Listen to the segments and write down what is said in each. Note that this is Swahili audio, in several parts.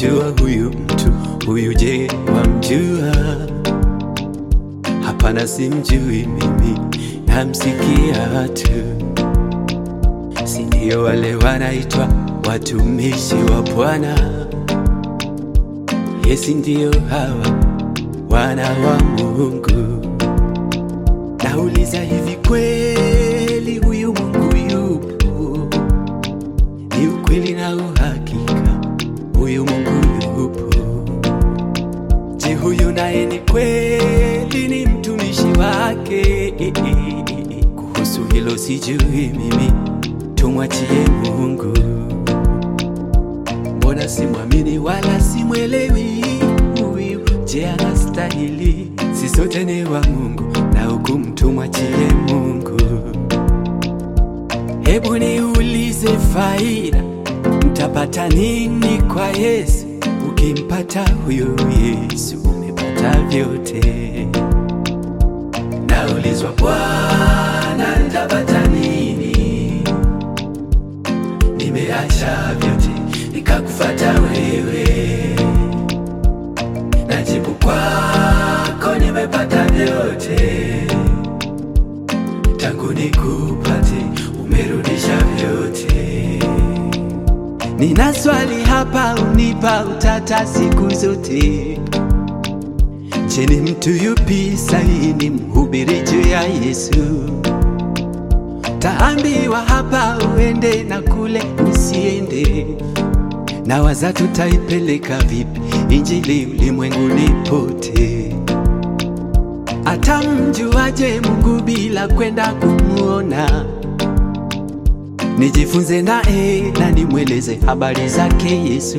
wamjua huyu mtu huyu? Je, wamjua? Hapana, simjui mimi, namsikia tu. Si ndio wale wanaitwa watumishi wa Bwana? Yesi, ndio hawa wana wa Mungu. Nauliza, hivi kweli huyu Mungu yupo? Ni ukweli na uhakika, huyu Mungu yupo. Je, huyu naye ni kweli ni mtumishi wake? Kuhusu hilo sijui mimi, tumwachie Mungu. Mbona simwamini wala simwelewi huyu? Je, anastahili? Si sote ni wa Mungu na hukumu tumwachie Mungu. Hebu niulize, faida mtapata nini kwa Yesu? Ukimpata huyo Yesu umepata vyote. Naulizwa, Bwana, nitapata nini? Nimeacha vyote nikakufata wewe. Najibu kwako, nimepata vyote tangu nikupate, umerudisha vyote. Nina swali hapa, unipa utata siku zote. Je, ni mtu yupi sahihi ni mhubiri juu ya Yesu? Taambiwa hapa uende na kule usiende, na waza tutaipeleka vipi injili ulimwenguni pote? Atamjuaje Mungu bila kwenda kumuona? Nijifunze naye na nimweleze habari zake Yesu.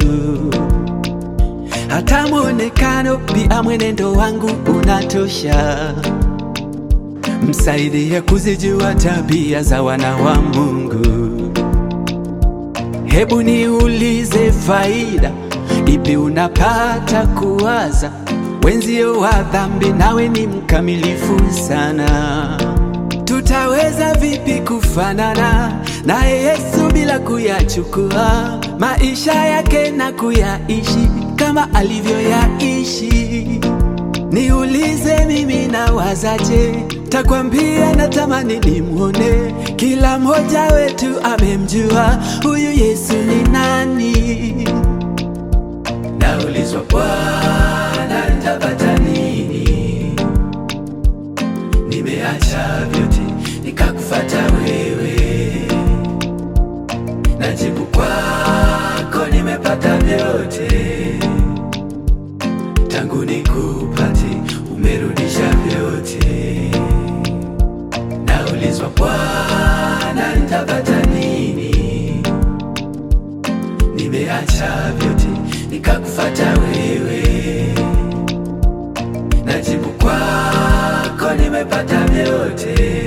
Hata mwonekano pia mwenendo wangu unatosha, msaidie kuzijua tabia za wana wa Mungu. Hebu niulize, faida ipi unapata kuwaza wenzio wa dhambi, nawe ni mkamilifu sana? Tutaweza vipi kufanana naye Yesu bila kuyachukua maisha yake na kuyaishi kama alivyoyaishi? Niulize mimi nawazaje? Takwambia natamani nimwone. Kila mmoja wetu amemjua huyu Yesu ni nani. Naulizwa, Bwana, nitapata nini? Nimeacha vyote nikakufata wewe. Najibu kwako, nimepata vyote tangu nikupate, umerudisha vyote. Naulizwa, Bwana, nitapata nini? Nimeacha vyote nikakufata wewe. Najibu kwako, nimepata vyote